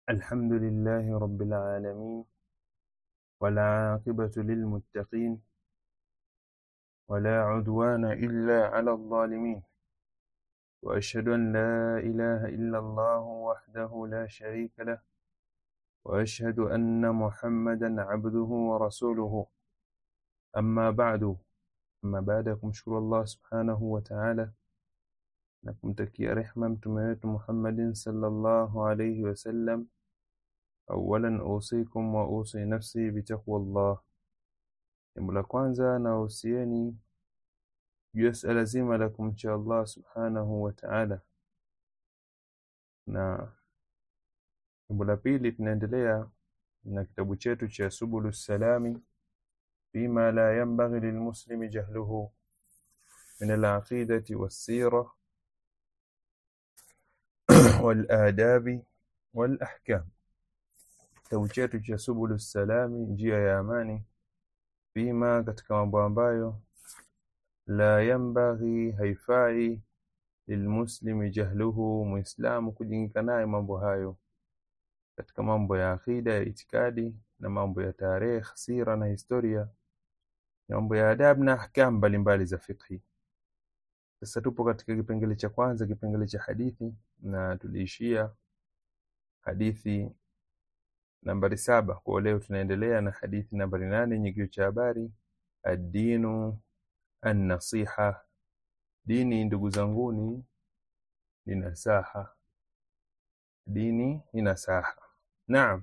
الحمد لله رب العالمين والعاقبة للمتقين ولا عدوان إلا على الظالمين وأشهد أن لا إله إلا الله وحده لا شريك له وأشهد أن محمدا عبده ورسوله أما بعد أما بعد kumshukuru Allah subhanahu wa ta'ala na kumtakia rehma mtume wetu Muhammadin sallallahu alayhi wasallam awalan usikum wa usi nafsi bitaqwa Allah jambo la kwanza na usieni juu ya suala zima la kumcha Allah subhanahu wa ta'ala na jambo la pili tunaendelea na kitabu chetu cha subulu salami فيما لا ينبغي للمسلم جهله من العقيدة والسيرة والآداب والأحكام kitabu chetu cha subulu salami njia ya amani fima katika mambo ambayo la yambaghi haifai lilmuslimi jahluhu muislamu kujingika naye mambo hayo katika mambo ya akida ya itikadi na mambo ya tarehe sira na historia mambo ya adabu na ahkam mbalimbali za fiqhi sasa tupo katika kipengele cha kwanza kipengele cha hadithi na tuliishia hadithi nambari saba kwa leo tunaendelea na hadithi nambari nane yenye kichwa cha habari ad-dinu an-nasiha dini ndugu zanguni ni nasaha dini ni nasaha naam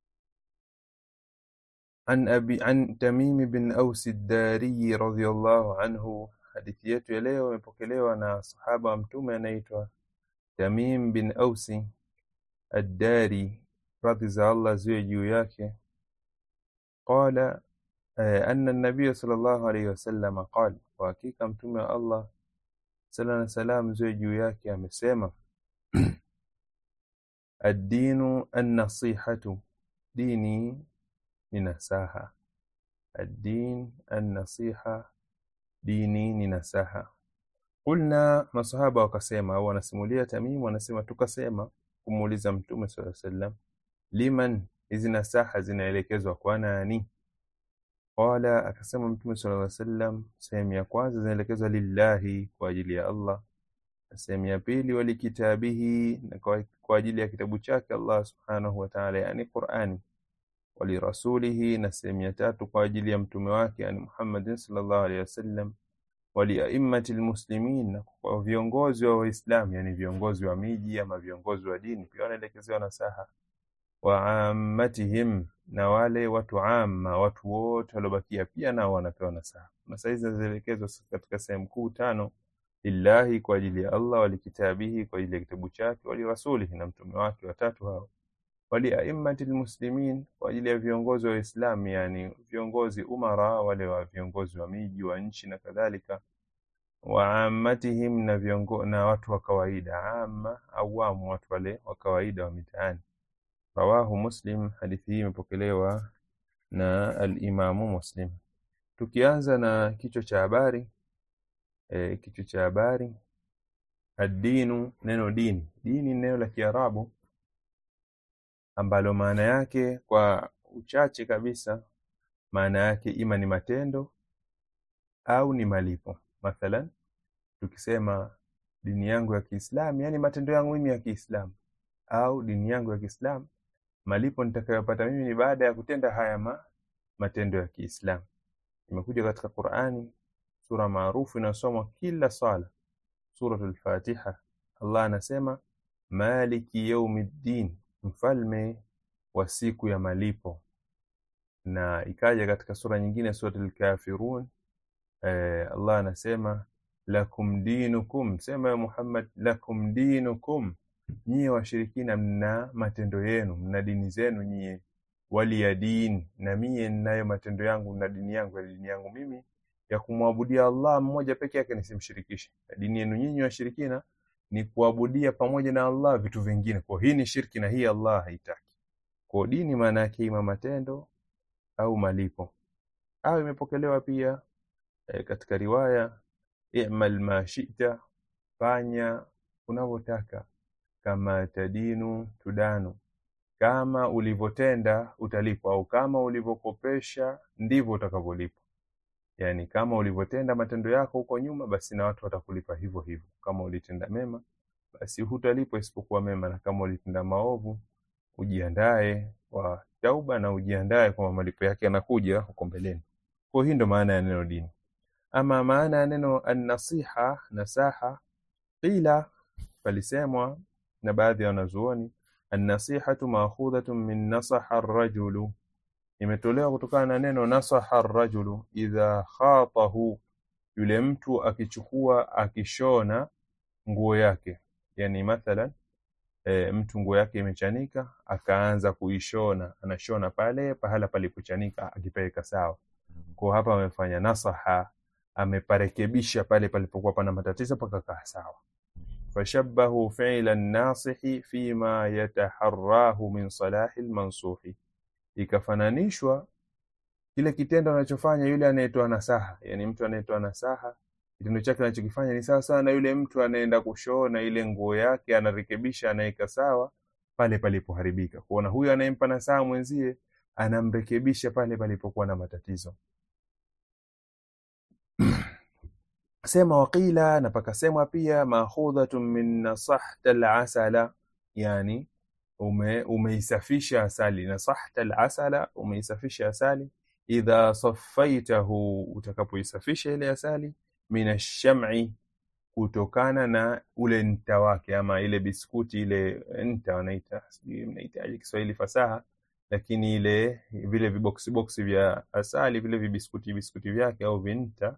عن أبي عن تميم بن أوس الداري رضي الله عنه hadithi yetu ya leo imepokelewa na sahaba wa mtume anaitwa Tamim bin Ausi Ad-Dari radhi za Allah ziwe juu yake qala anna an-nabiy sallallahu alayhi wasallam qala kwa hakika mtume wa Allah sala na salam ziwe juu yake amesema ad-dinu an-nasihatu dini ni nasaha ad-din an-nasiha dini ni nasaha qulna masahaba wakasema au wanasimulia Tamim wanasema tukasema kumuuliza mtume sallallahu alaihi wasallam liman hizi nasaha zinaelekezwa kwa nani qala akasema mtume sallallahu alaihi wasallam sehemu ya kwanza zinaelekezwa lillahi kwa ajili ya Allah na sehemu ya pili walikitabihi na kwa, kwa ajili ya kitabu chake Allah subhanahu wa ta'ala yani Qur'ani walirasulihi na sehemu ya tatu kwa ajili ya mtume wake yani Muhammadin sallallahu alaihi wasallam waliaimmati almuslimin na kwa viongozi wa Waislamu yani viongozi wa miji ama viongozi wa dini pia wanaelekezewa nasaha wa ammatihim na wale watu amma watu wote waliobakia pia nao wanapewa nasaha nasaha hizi zinaelekezwa katika sehemu kuu tano lillahi kwa ajili ya Allah walikitabihi kwa ajili ya kitabu chake walirasulihi na mtume wake watatu hao waliaimmati almuslimin kwa ajili ya viongozi wa Uislamu yani viongozi umara wale wa viongozi wa miji wa nchi na kadhalika wa ammatihim na viongo, na watu wa kawaida amma awamu watu wale wa kawaida wa mitaani rawahu muslim hadithi hii imepokelewa na al-imamu muslim tukianza na kichwa cha habari e, kichwa cha habari ad-dinu neno dini dini neno la kiarabu ambalo maana yake kwa uchache kabisa maana yake ima ni matendo au ni malipo mathalan tukisema dini yangu ya Kiislamu yani matendo yangu mimi ya Kiislamu au dini yangu ya Kiislamu malipo nitakayopata mimi ni baada ya kutenda haya ma, matendo ya Kiislamu imekuja katika Qur'ani sura maarufu inasomwa kila sala suratul Fatiha Allah anasema maliki yaumiddin mfalme wa siku ya malipo na ikaja katika sura nyingine suratul kafirun eh, Allah anasema lakum dinukum sema ya Muhammad lakum dinukum nyie washirikina mna matendo yenu mna dini zenu nyie wali ya dini na mie ninayo matendo yangu na dini yangu ya dini yangu mimi ya kumwabudia Allah mmoja peke yake nisimshirikishe dini yenu nyinyi washirikina ni kuabudia pamoja na Allah vitu vingine. Kwa hii ni shirki na hii Allah haitaki. Kwa dini maana yake ima matendo au malipo. Au imepokelewa pia e, katika riwaya i'mal ma shi'ta, fanya unavyotaka, kama tadinu tudanu, kama ulivyotenda utalipwa au kama ulivyokopesha ndivyo utakavyolipwa yani kama ulivyotenda matendo yako huko nyuma basi na watu watakulipa hivyo hivyo kama ulitenda mema basi hutalipwa isipokuwa mema na kama ulitenda maovu ujiandae kwa tauba na ujiandae kwamba malipo yake yanakuja huko mbeleni kwa hii ndo maana ya neno dini ama maana ya neno annasiha nasaha qila palisemwa na baadhi ya wanazuoni annasihatu maakhudhatun min nasaha arrajulu imetolewa kutokana na neno nasaha arrajulu idha khatahu yule mtu akichukua akishona nguo yake yani mathalan e, mtu nguo yake imechanika akaanza kuishona anashona pale pahala palipochanika akipeleka sawa kwa hapa amefanya nasaha ameparekebisha pale palipokuwa pana matatizo pakakaa sawa fashabbahu fi'la an-nasihi fima yataharrahu min salahi al-mansuhi ikafananishwa kile kitendo anachofanya yule anayetoa nasaha yani mtu anayetoa nasaha kitendo chake anachokifanya ni sawa sawa na yule mtu anaenda kushona ile nguo yake anarekebisha anaweka sawa pale palipoharibika kuona huyu anayempa nasaha mwenzie anamrekebisha pale palipokuwa na matatizo sema waqila na pakasemwa pia mahudhatun min nasahta al-asala yani ume, umeisafisha asali nasahta al-asala umeisafisha asali idha saffaitahu utakapoisafisha ile asali min ash-sham'i kutokana na ule nta wake ama ile biskuti ile nta wanaita sijui mnaitaje Kiswahili fasaha lakini ile vile viboksi boksi vya asali vile vibiskuti biskuti vyake au vinta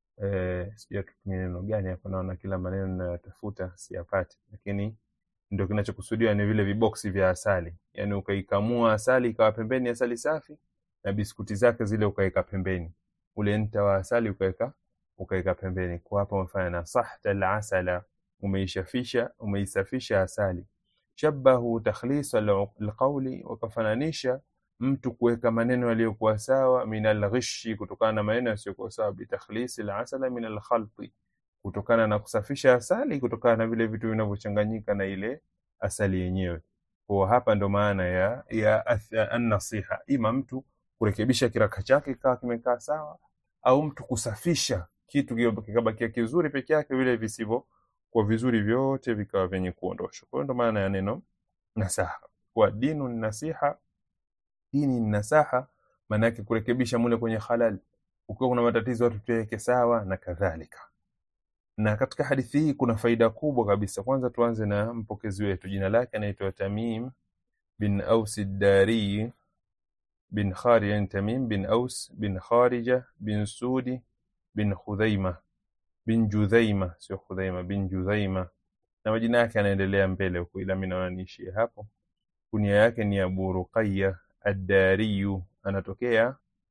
eh, sijui tutumie neno gani hapa, naona kila maneno ninayotafuta siyapati, lakini ndio kinachokusudiwa ni vile viboksi vya asali, yani ukaikamua asali ikawa pembeni asali safi na biskuti zake zile ukaweka pembeni, ule nta wa asali ukaweka ukaweka pembeni. Kwa hapa umefanya na sahta al-asala, umeishafisha umeisafisha asali. Shabahu takhlis alqawli, wakafananisha mtu kuweka maneno yaliyokuwa sawa, min alghishi, kutokana na maneno yasiyokuwa sawa, bitakhlis alasala min alkhalti, kutokana na kusafisha asali, kutokana na vile vitu vinavyochanganyika na ile asali yenyewe. Kwa hapa ndo maana ya ya an-nasiha, ima mtu kurekebisha kiraka chake kikawa kimekaa sawa, au mtu kusafisha kitu kikabakia kizuri peke yake, vile visivyo kwa vizuri vyote vikawa vyenye kuondoshwa. Kwa hiyo ndo maana ya neno nasaha, kwa dinu nasiha dini ni nasaha, maana yake kurekebisha mule kwenye halal, ukiwa kuna matatizo watu tuweke sawa na kadhalika. Na katika hadithi hii kuna faida kubwa kabisa. Kwanza tuanze na mpokezi wetu, jina lake anaitwa Tamim bin Aus ad-Dari bin Kharija, Tamim bin Aus bin Kharija bin Sudi bin Khudhaima bin Judhaima, sio Khudhaima, bin Judhaima, na majina yake yanaendelea mbele huko, ila mimi naona niishie hapo. Kunia yake ni Abu Ruqayya Ad-Dariyu, anatokea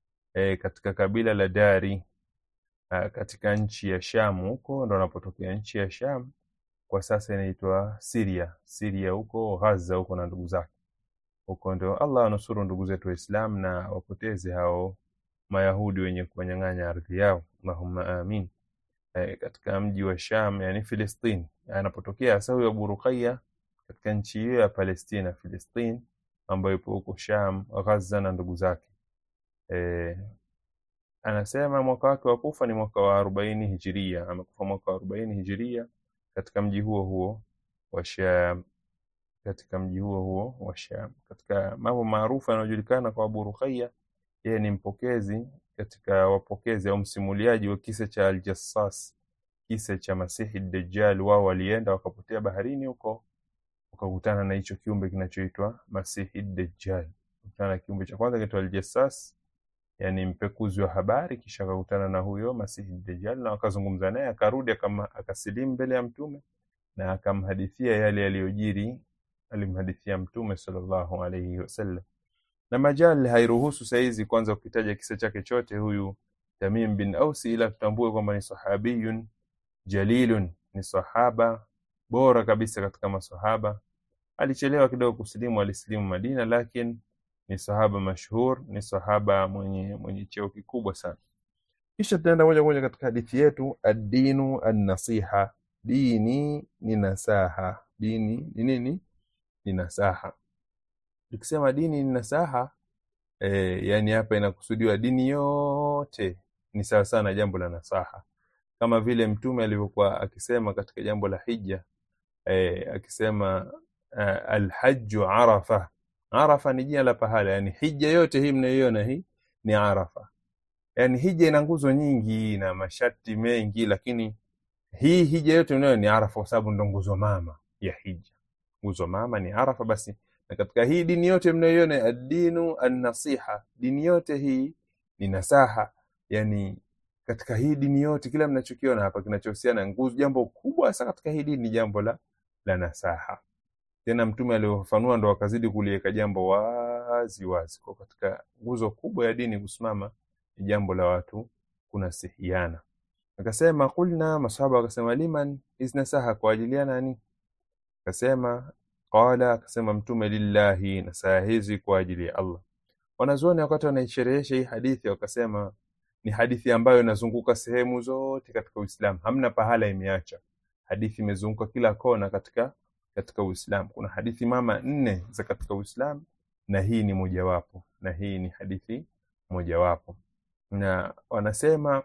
e, katika kabila la Dari a, katika nchi ya Sham, huko ndo anapotokea nchi ya Sham, kwa sasa inaitwa Syria. Syria huko Gaza huko na ndugu zake huko, ndio Allah anusuru ndugu zetu Waislamu na wapoteze hao Mayahudi wenye kuwanyang'anya ardhi yao, Allahumma amin. E, katika mji wa Sham, yani Filistini anapotokea hasa huyo Abu Ruqayya katika nchi hiyo ya Palestina, Filistini ambayo ipo huko Sham, Gaza na ndugu zake. E, anasema mwaka wake wa kufa ni mwaka wa arobaini hijiria. Amekufa mwaka wa arobaini hijiria katika mji huo huo wa Sham, katika mji huo huo wa Sham. Katika mambo maarufu yanayojulikana kwa Abu Ruqayya, yeye ni mpokezi katika wapokezi au msimuliaji wa kisa cha Al-Jassas, kisa cha Masihi Dajjal. Wao walienda wakapotea baharini huko wakakutana na hicho kiumbe kinachoitwa Masihi Dajjal. Kutana na kiumbe cha kwanza kinaitwa Al-Jassas, yani mpekuzi wa habari, kisha akakutana na huyo Masihi Dajjal na wakazungumza naye, akarudi akasilimu mbele ya Mtume na akamhadithia yale yaliyojiri, alimhadithia Mtume sallallahu alayhi wasallam. Na majal hairuhusu saizi kwanza ukitaja kisa chake chote huyu Tamim bin Ausi, ila tutambue kwamba ni sahabiyun jalilun, ni sahaba bora kabisa katika masahaba. Alichelewa kidogo kusilimu, alisilimu Madina, lakini ni sahaba mashhur, ni sahaba mwenye mwenye cheo kikubwa sana. Kisha tutaenda moja kwa moja katika hadithi yetu, ad-dinu an-nasiha, dini ni nasaha. Dini ni nini? Ni nasaha. tukisema dini ni nasaha e, yani hapa inakusudiwa dini yote ni sawa sawa na jambo la nasaha kama vile mtume alivyokuwa akisema katika jambo la hija e, akisema uh, alhaju arafa arafa ni jina la pahala yani hija yote hii mnayoiona hii ni arafa yani hija ina nguzo nyingi na masharti mengi lakini hii hija yote unayo ni arafa kwa sababu ndo nguzo mama ya hija nguzo mama ni arafa basi na katika hii dini yote mnayoiona addinu annasiha dini yote hii ni nasaha yani katika hii dini yote kila mnachokiona hapa kinachohusiana nguzo jambo kubwa sana katika hii dini ni jambo la la nasaha tena mtume aliofafanua ndo akazidi kuliweka jambo wazi wazi kwa katika nguzo kubwa ya dini kusimama ni jambo la watu kunasihiana akasema kulna masahaba wakasema liman hizi nasaha kwa ajili ya nani akasema qala akasema mtume lillahi nasaha hizi kwa ajili ya allah wanazuoni wakati wanaisherehesha hii hadithi wakasema ni hadithi ambayo inazunguka sehemu zote katika uislamu hamna pahala imeacha hadithi imezunguka kila kona katika katika uislamu kuna hadithi mama nne za katika uislamu na hii ni mojawapo na hii ni hadithi mojawapo na wanasema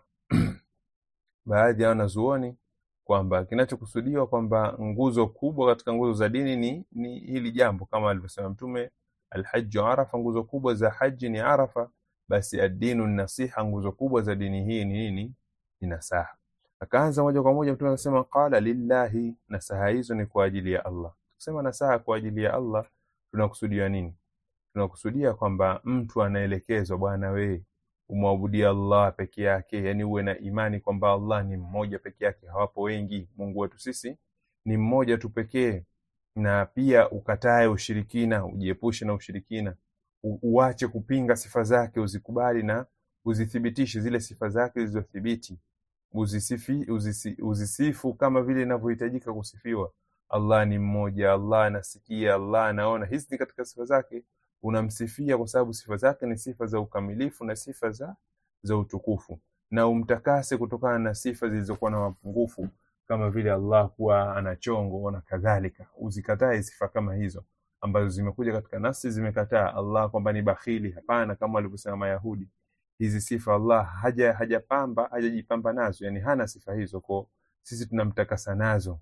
baadhi ya wanazuoni kwamba kinachokusudiwa kwamba nguzo kubwa katika nguzo za dini ni, ni hili jambo kama alivyosema mtume alhaju arafa nguzo kubwa za haji ni arafa basi addinu nasiha nguzo kubwa za dini hii ni nini ni nasaha akaanza moja kwa moja mtume akasema qala lillahi nasaha hizo ni kwa ajili ya allah tukisema nasaha kwa ajili ya allah tunakusudia nini tunakusudia kwamba mtu anaelekezwa bwana wee umwabudia allah peke yake yani uwe na imani kwamba allah ni mmoja peke yake hawapo wengi mungu wetu sisi ni mmoja tu pekee na pia ukatae ushirikina ujiepushe na ushirikina U uache kupinga sifa zake uzikubali na uzithibitishe zile sifa zake zilizothibiti uzisifi, uzisi, uzisifu kama vile inavyohitajika kusifiwa allah ni mmoja allah anasikia allah anaona hizi ni katika sifa zake unamsifia kwa sababu sifa zake ni sifa za ukamilifu na sifa za za utukufu na umtakase kutokana na sifa zilizokuwa na mapungufu kama vile allah kuwa ana chongo na kadhalika uzikatae sifa kama hizo ambazo zimekuja katika nafsi zimekataa allah kwamba ni bakhili hapana kama walivyosema mayahudi hizi sifa allah haja hajapamba hajajipamba nazo yani hana sifa hizo kwa sisi tunamtakasa nazo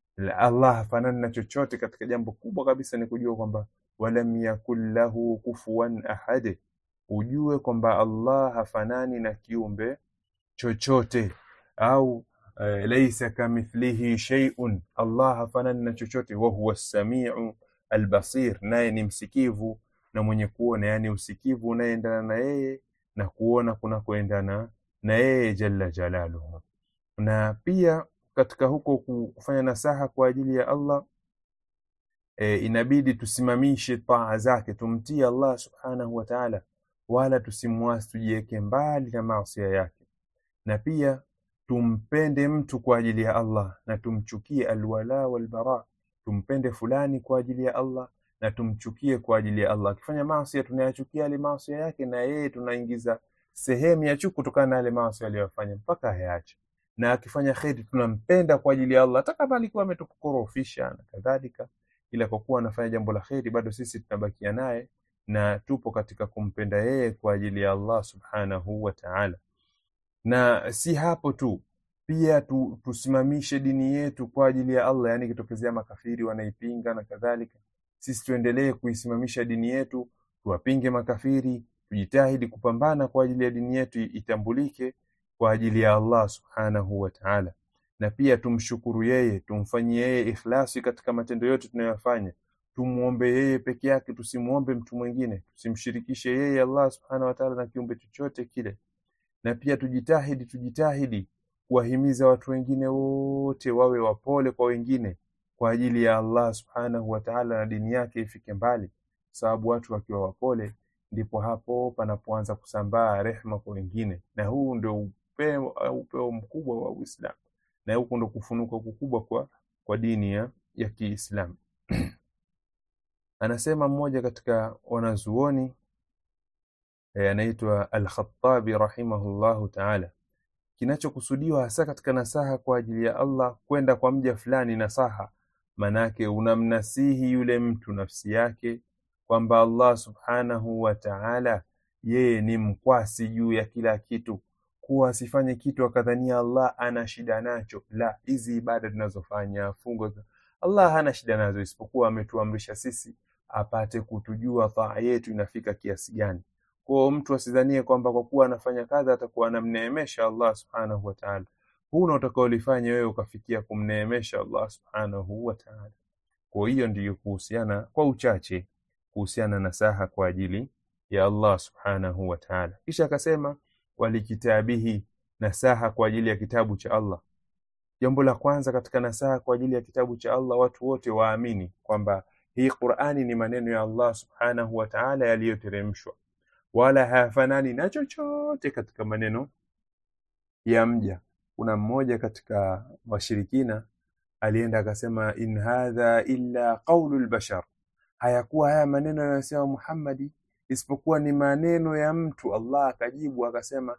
allah hafanani na chochote katika jambo kubwa kabisa ni kujua kwamba walam yakun lahu kufuwan ahad ujue kwamba allah hafanani na kiumbe chochote au uh, laisa kamithlihi sheiun allah hafanani na chochote wahuwa samiu albasir naye ni msikivu na mwenye kuona yani usikivu unayeendana na yeye na kuona kunakoendana na yeye jalla jalaluhu na pia katika huko kufanya nasaha kwa ajili ya allah e, inabidi tusimamishe taa zake tumtii allah subhanahu wa taala wala tusimwasi tujiweke mbali na maasia yake na pia tumpende mtu kwa ajili ya allah na tumchukie alwala walbara tumpende fulani kwa ajili ya allah na tumchukie kwa ajili ya allah akifanya maasia tunayachukia yale maasia yake na yeye tunaingiza sehemu ya chuki kutokana na yale maasia aliyofanya mpaka hayaache na akifanya kheri tunampenda kwa ajili ya allah hata kama alikuwa ametukorofisha na kadhalika ila kwa kuwa anafanya jambo la kheri bado sisi tunabakia naye na tupo katika kumpenda yeye kwa ajili ya allah subhanahu wa taala na si hapo tu pia tu, tusimamishe dini yetu kwa ajili ya allah yaani ikitokezea makafiri wanaipinga na kadhalika sisi tuendelee kuisimamisha dini yetu tuwapinge makafiri tujitahidi kupambana kwa ajili ya dini yetu itambulike kwa ajili ya allah subhanahu wa taala na pia tumshukuru yeye tumfanyie yeye ikhlasi katika matendo yote tunayoyafanya tumwombe yeye peke yake tusimwombe mtu mwingine tusimshirikishe yeye allah subhanahu wa taala na kiumbe chochote kile na pia tujitahidi tujitahidi kuwahimiza watu wengine wote wawe wapole kwa wengine kwa ajili ya allah subhanahu wa taala na dini yake ifike mbali sababu watu wakiwa wapole ndipo hapo panapoanza kusambaa rehma kwa wengine na huu ndio upeo, upeo mkubwa wa uislamu na huku ndo kufunuka kukubwa kwa, kwa dini ya, ya kiislamu anasema mmoja katika wanazuoni e, anaitwa alkhatabi rahimahullahu taala kinachokusudiwa hasa katika nasaha kwa ajili ya allah kwenda kwa mja fulani nasaha manake unamnasihi yule mtu nafsi yake kwamba Allah subhanahu wa ta'ala yeye ni mkwasi juu ya kila kitu kuwa asifanye kitu akadhania Allah ana shida nacho la hizi ibada tunazofanya fungo Allah hana shida nazo isipokuwa ametuamrisha sisi apate kutujua taa yetu inafika kiasi gani kwa mtu asidhanie kwamba kwa kuwa anafanya kadha atakuwa anamneemesha Allah subhanahu wa ta'ala huna utakaolifanya wewe ukafikia kumneemesha Allah subhanahu wa ta'ala kwa hiyo ndiyo kuhusiana kwa uchache kuhusiana na saha kwa ajili ya Allah subhanahu wa ta'ala kisha akasema walikitabihi nasaha kwa ajili ya kitabu cha Allah jambo la kwanza katika nasaha kwa ajili ya kitabu cha Allah watu wote waamini kwamba hii Qur'ani ni maneno ya Allah subhanahu wa ta'ala yaliyoteremshwa wala hayafanani na chochote katika maneno ya mja kuna mmoja katika washirikina alienda akasema in hadha illa qaulu lbashar hayakuwa haya maneno yanayosema Muhammadi isipokuwa ni maneno ya mtu Allah akajibu akasema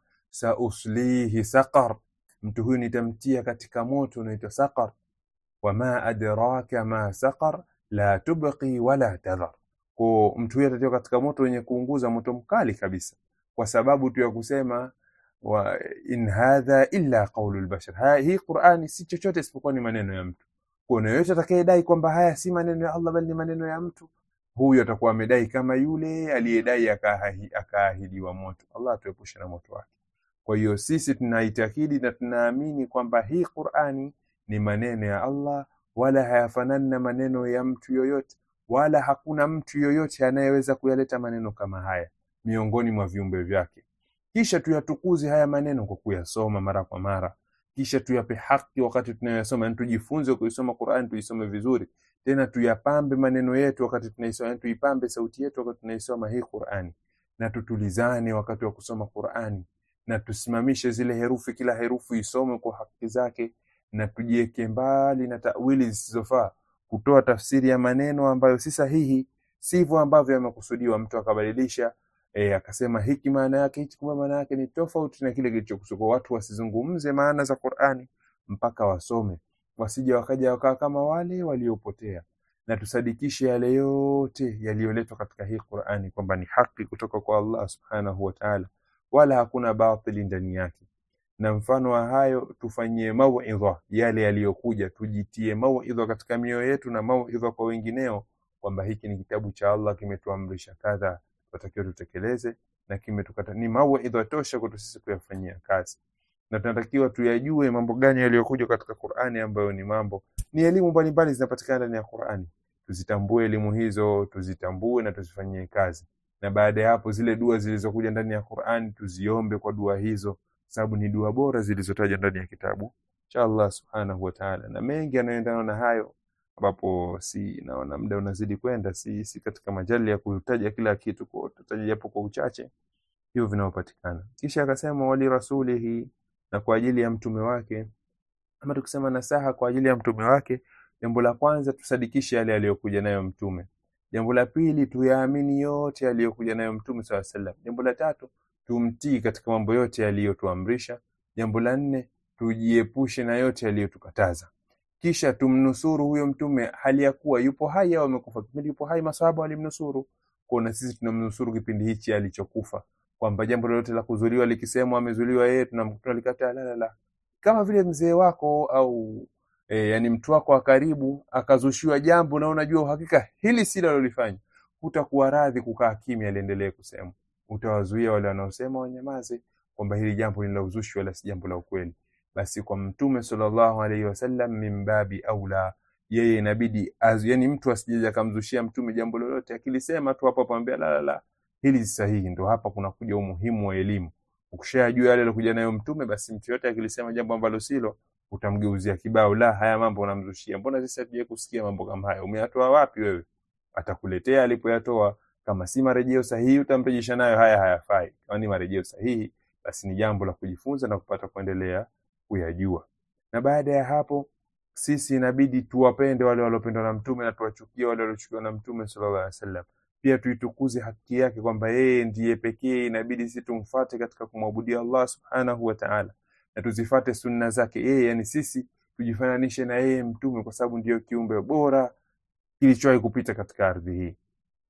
sauslihi saqar mtu huyu nitamtia katika moto unaitwa saqar wama adraka ma saqar la tubqi wala tadhar kwa mtu huyu atatiwa katika moto wenye kuunguza moto mkali kabisa kwa sababu tu ya kusema wa in hadha illa qaulu lbashar hii Qur'ani si chochote isipokuwa ni maneno ya mtu kuna yoyote atakayedai kwamba haya si maneno ya Allah bali ni maneno ya mtu huyu atakuwa amedai kama yule aliyedai akaahidiwa moto Allah atuepushe na moto wake kwa hiyo sisi tunaitakidi na tunaamini kwamba hii Qur'ani ni maneno ya Allah wala hayafanani na maneno ya mtu yoyote wala hakuna mtu yoyote anayeweza kuyaleta maneno kama haya miongoni mwa viumbe vyake kisha tuyatukuze haya maneno kwa kuyasoma mara kwa mara kisha tuyape haki wakati tunayoyasoma yani tujifunze kuisoma Qur'an tuisome vizuri tena tuyapambe maneno yetu wakati tunaisoma yani tuipambe sauti yetu wakati tunaisoma hii Qur'ani na tutulizane wakati wa kusoma Qur'ani na tusimamishe zile herufi kila herufi isome kwa haki zake na tujiweke mbali na tawili zisizofaa kutoa tafsiri ya maneno ambayo si sahihi sivyo ambavyo yamekusudiwa mtu akabadilisha e, akasema hiki maana yake hichi kumbe maana yake ni tofauti na kile kilichokusudiwa watu wasizungumze maana za Qur'ani mpaka wasome wasije wakaja wakaa kama wale waliopotea na tusadikishe yale yote yaliyoletwa katika hii Qur'ani kwamba ni haki kutoka kwa Allah subhanahu wa ta'ala wala hakuna batili ndani yake na mfano wa hayo tufanyie mauidha yale yaliyokuja tujitie mauidha katika mioyo yetu na mauidha kwa wengineo kwamba hiki ni kitabu cha Allah kimetuamrisha kadha tunatakiwa tutekeleze na kimetukata ni mauidha tosha kwetu sisi kuyafanyia kazi na tunatakiwa tuyajue mambo gani yaliyokuja katika Qur'ani ambayo ni mambo ni elimu mbalimbali zinapatikana ndani ya Qur'ani tuzitambue elimu hizo tuzitambue na tuzifanyie kazi na baada ya hapo zile dua zilizokuja ndani ya Qur'ani tuziombe kwa dua hizo sababu ni dua bora zilizotajwa ndani ya kitabu cha Allah subhanahu wa ta'ala na mengi yanayoendana na hayo ambapo si naona muda unazidi kwenda si, si katika majali ya kutaja kila kitu kwa tutaja japo kwa uchache hivyo vinaopatikana kisha akasema wali rasulihi na kwa ajili ya mtume wake ama tukisema nasaha kwa ajili ya mtume wake jambo la kwanza tusadikishe yale aliyokuja nayo mtume jambo la pili tuyaamini yote aliyokuja nayo mtume swalla sallam jambo la tatu tumtii katika mambo yote aliyotuamrisha jambo la nne tujiepushe na yote aliyotukataza kisha tumnusuru huyo mtume hali ya kuwa yupo hai au amekufa kipindi yupo hai masahaba walimnusuru kwa sisi tunamnusuru kipindi hichi alichokufa kwamba jambo lolote la kuzuliwa likisemwa amezuliwa yeye tunalikataa la la la kama vile mzee wako au e, yani mtu wako wa karibu akazushiwa jambo na unajua uhakika hili si alilofanya hutakuwa radhi kukaa kimya liendelee kusema utawazuia wale wanaosema wanyamaze kwamba hili jambo ni la uzushi wala si jambo la ukweli basi kwa mtume sallallahu alaihi wasallam mimbabi aula yeye inabidi yani mtu asije akamzushia mtume jambo lolote akilisema tu hapo apambia la la la hili si sahihi ndo hapa kuna kuja umuhimu wa elimu ukishajua yale alikuja nayo mtume basi mtu yote akilisema jambo ambalo silo utamgeuzia kibao la haya mambo unamzushia mbona sisi hatuje kusikia mambo kama haya umeyatoa wapi wewe atakuletea alipoyatoa kama si marejeo sahihi utamrejesha nayo haya hayafai kama ni marejeo sahihi basi ni jambo la kujifunza na kupata kuendelea kuyajua na baada ya hapo sisi inabidi tuwapende wale waliopendwa na mtume na tuwachukie wale waliochukiwa na mtume sallallahu alaihi wasallam pia tuitukuze haki yake kwamba yeye ndiye pekee inabidi sisi tumfuate katika kumwabudia Allah subhanahu wa ta'ala na tuzifate sunna zake yeye yani sisi tujifananishe na yeye mtume kwa sababu ndiyo kiumbe bora kilichowahi kupita katika ardhi hii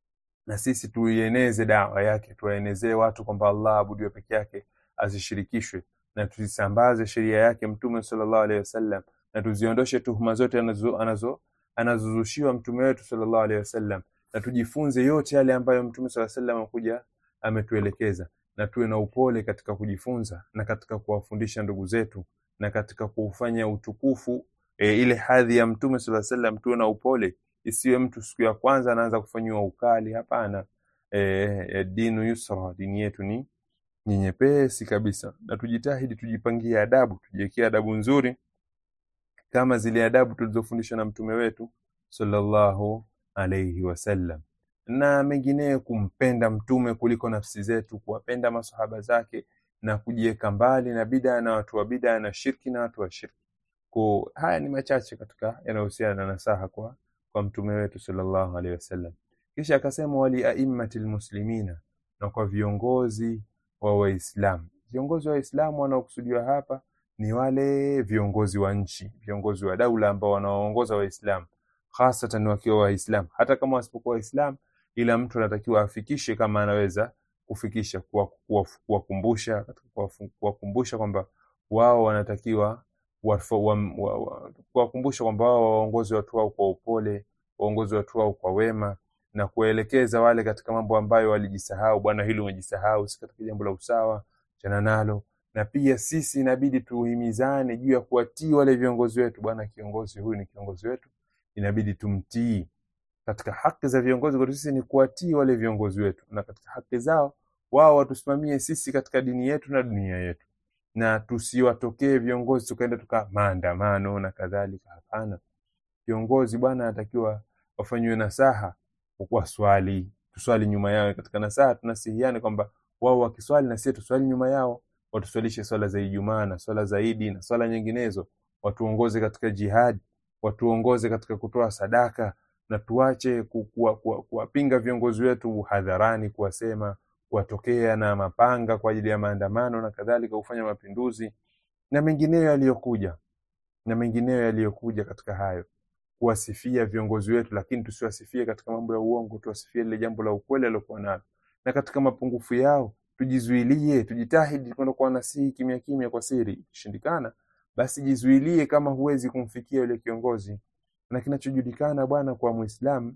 na sisi tuieneze dawa yake tuwaenezee watu kwamba allah abudiwe peke yake asishirikishwe na tuzisambaze sheria yake mtume sallallahu alaihi wasallam na tuziondoshe tuhuma zote anazo anazo anazozushiwa mtume wetu sallallahu alaihi wasallam na tujifunze yote yale ambayo mtume sallallahu alaihi wasallam amekuja ametuelekeza na tuwe na upole katika kujifunza na katika kuwafundisha ndugu zetu na katika kufanya utukufu e, ile hadhi ya mtume sallallahu alaihi wasallam tuwe na upole isiwe mtu siku ya kwanza anaanza kufanyiwa ukali hapana e, e, dinu yusra dini yetu ni ni nyepesi kabisa na tujitahidi tujipangie adabu tujiwekee adabu nzuri kama zile adabu tulizofundishwa na mtume wetu sallallahu alaihi wasallam na mengineyo kumpenda mtume kuliko nafsi zetu kuwapenda masahaba zake na kujiweka mbali na bidaa na watu wa bidaa na shirki na watu wa shirki ko haya ni machache katika yanayohusiana na nasaha kwa kwa mtume wetu sallallahu alaihi wasallam kisha akasema wali aimmati lmuslimina na kwa viongozi wa waislamu viongozi wa waislamu wanaokusudiwa hapa ni wale viongozi wa nchi viongozi wa daula ambao wanaoongoza waislamu hasatan wakiwa waislamu hata kama wasipokuwa waislamu ila mtu anatakiwa afikishe kama anaweza kufikisha kuwakumbusha kuwakumbusha kwamba wao wanatakiwa kuwakumbusha kwamba wao waongozi watu wao kwa upole waongozi watu wao kwa wema na kuwaelekeza wale katika mambo ambayo walijisahau bwana hili umejisahau si katika jambo la usawa chana nalo na pia sisi inabidi tuhimizane juu ya kuwatii wale viongozi wetu bwana kiongozi huyu ni kiongozi wetu inabidi tumtii katika haki za viongozi kwetu sisi ni kuwatii wale viongozi wetu na katika haki zao wao watusimamie sisi katika dini yetu na dunia yetu na tusiwatokee viongozi tukaenda tuka maandamano na kadhalika hapana viongozi bwana anatakiwa wafanyiwe nasaha kwa swali tuswali nyuma yao katika nasaha tunasihiane kwamba wao wakiswali na sisi tuswali nyuma yao watuswalishe swala za Ijumaa na swala za Idi na swala nyinginezo watuongoze katika jihad watuongoze katika kutoa sadaka na tuache kuwapinga viongozi wetu hadharani kuwasema kuwatokea na mapanga kwa ajili ya maandamano na kadhalika kufanya mapinduzi na mengineyo yaliyokuja na mengineyo yaliyokuja katika hayo kuwasifia viongozi wetu lakini tusiwasifie katika mambo ya uongo tuwasifie lile jambo la ukweli alilokuwa nalo na katika mapungufu yao tujizuilie tujitahidi kwenda kwa nasihi kimya kimya kwa siri ikishindikana basi jizuilie kama huwezi kumfikia yule kiongozi na kinachojulikana bwana kwa muislamu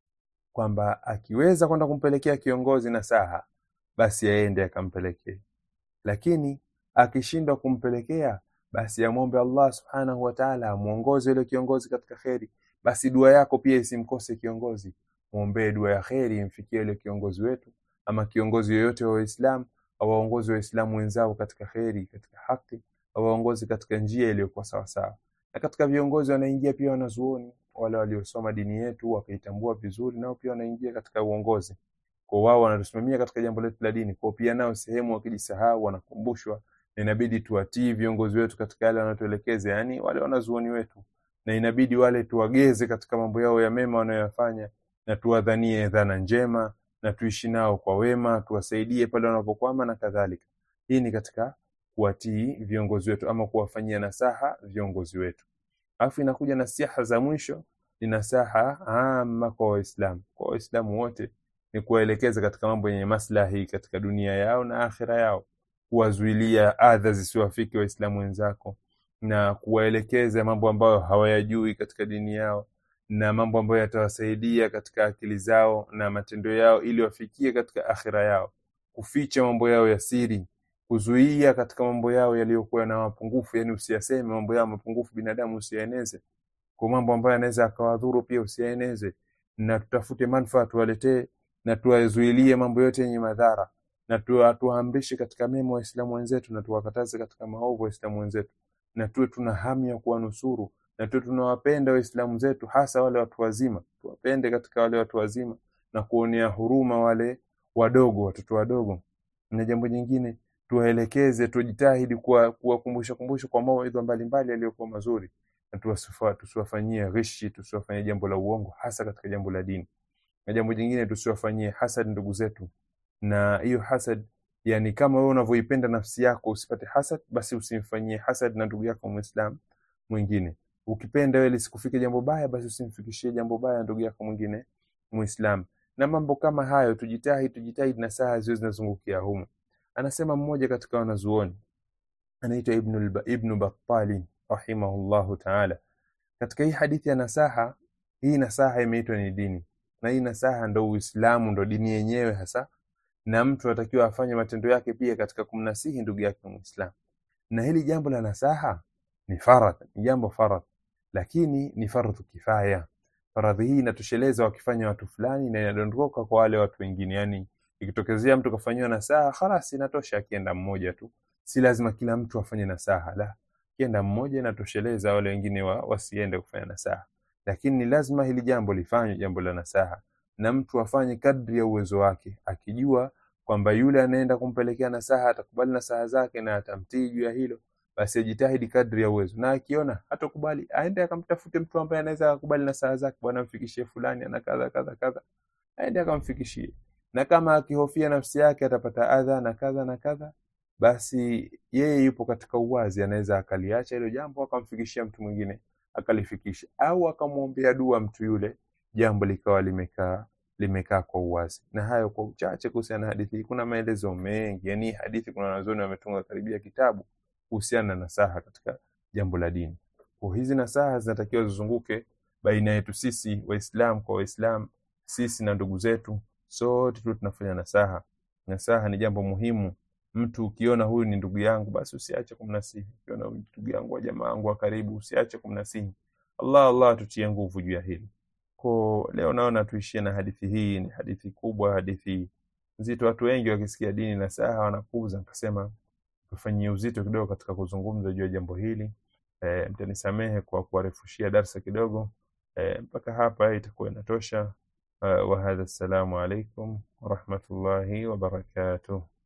kwamba akiweza kwenda kumpelekea kiongozi nasaha basi aende akampelekee lakini akishindwa kumpelekea basi amwombe Allah subhanahu wa ta'ala amuongoze yule kiongozi katika kheri basi dua yako pia isimkose kiongozi muombee dua ya kheri imfikie yule kiongozi wetu ama kiongozi yoyote wa Uislamu awaongoze waislamu wenzao katika kheri katika haki awaongoze katika njia iliyokuwa sawa sawa na katika viongozi wanaingia pia wanazuoni wale waliosoma dini yetu wakaitambua vizuri nao pia wanaingia katika uongozi kwa wao wanatusimamia katika jambo letu la dini kwa pia nao sehemu wakijisahau wanakumbushwa na inabidi tuwatii viongozi wetu katika yale wanatuelekeza yani wale wanazuoni wetu na inabidi wale tuwageze katika mambo yao ya mema wanayoyafanya na tuwadhanie dhana njema na tuishi nao kwa wema tuwasaidie pale wanapokwama na kadhalika hii ni katika kuwatii viongozi wetu ama kuwafanyia nasaha viongozi wetu alafu inakuja nasiha za mwisho ni nasaha ama kwa waislamu kwa waislamu wote ni kuwaelekeza katika mambo yenye maslahi katika dunia yao na akhira yao kuwazuilia adha zisiwafike waislamu wenzako na kuwaelekeza mambo ambayo hawayajui katika dini yao na mambo ambayo yatawasaidia katika akili zao na matendo yao ili wafikie katika akhira yao kuficha mambo yao ya siri kuzuia katika mambo yao yaliyokuwa na mapungufu yani usiyaseme mambo yao mapungufu binadamu usiyaeneze kwa mambo ambayo yanaweza akawadhuru pia usiyaeneze na tutafute manufaa tuwaletee na tuwazuilie mambo yote yenye madhara na tuwaamrishe katika mema waislamu wenzetu na tuwakataze katika maovu waislamu wenzetu na tuwe tuna hamu ya kuwanusuru na tuwe tunawapenda waislamu zetu hasa wale watu wazima tuwapende katika wale watu wazima na kuonea huruma wale wadogo watoto wadogo na jambo jingine tuwaelekeze tujitahidi kuwakumbusha kumbusha kwa mawaidha mbalimbali yaliyokuwa mazuri na tusiwafanyie ghishi tusiwafanyie jambo la uongo hasa katika jambo la dini na jambo jingine tusiwafanyie hasad ndugu zetu na hiyo hasad yani kama wewe unavyoipenda nafsi yako usipate hasad basi usimfanyie hasad na ndugu yako muislam mwingine ukipenda wewe lisikufike jambo baya basi usimfikishie jambo baya ndugu yako mwingine muislam na mambo kama hayo tujitahidi tujitahidi na saa ziwe zinazungukia humu anasema mmoja katika wanazuoni anaitwa ibnu, ibnu battali rahimahullahu taala katika hii hadithi ya nasaha hii nasaha imeitwa ni dini na hii nasaha ndo uislamu ndo dini yenyewe hasa na mtu atakiwa afanye matendo yake pia katika kumnasihi ndugu yake muislamu na hili jambo la nasaha ni faradh ni jambo faradh lakini ni fardhu kifaya faradhi hii inatosheleza wakifanya watu fulani na inadondoka kwa wale watu wengine yani ikitokezea mtu kafanyiwa nasaha khalas inatosha akienda mmoja tu si lazima kila mtu afanye nasaha la kienda mmoja inatosheleza wale wengine wa, wasiende kufanya nasaha lakini ni lazima hili jambo lifanywe jambo la nasaha na mtu afanye kadri ya uwezo wake akijua kwamba yule anaenda kumpelekea nasaha atakubali nasaha zake na atamtii juu ya hilo basi ajitahidi kadri ya uwezo na akiona hatakubali aende akamtafute mtu ambaye anaweza akakubali nasaha zake bwana mfikishie fulani ana kadha kadha kadha aende akamfikishie na kama akihofia nafsi yake atapata adha na kadha na kadha basi yeye yupo katika uwazi anaweza akaliacha hilo jambo akamfikishia mtu mwingine akalifikisha au akamwombea dua mtu yule jambo likawa limekaa limekaa kwa uwazi na hayo kwa uchache kuhusiana na hadithi hii kuna maelezo mengi yani hadithi kuna wanazuoni wametunga karibia kitabu kuhusiana na nasaha katika jambo la dini kwa hizi nasaha zinatakiwa zizunguke baina yetu sisi waislam kwa waislam sisi na ndugu zetu sote tu tunafanya nasaha nasaha ni jambo muhimu mtu ukiona huyu ni ndugu yangu basi usiache kumnasihi ukiona huyu ni ndugu yangu wa jamaa wangu wa karibu usiache kumnasihi allah allah tutie nguvu juu ya hili ko leo naona tuishie na hadithi hii ni hadithi kubwa hadithi nzito watu wengi wakisikia dini na saha wanapuuza nikasema tufanyie uzito kidogo katika kuzungumza juu ya jambo hili e, mtanisamehe kwa kuwarefushia darsa kidogo e, mpaka hapa itakuwa inatosha uh, wahadha assalamu alaikum warahmatullahi wabarakatuh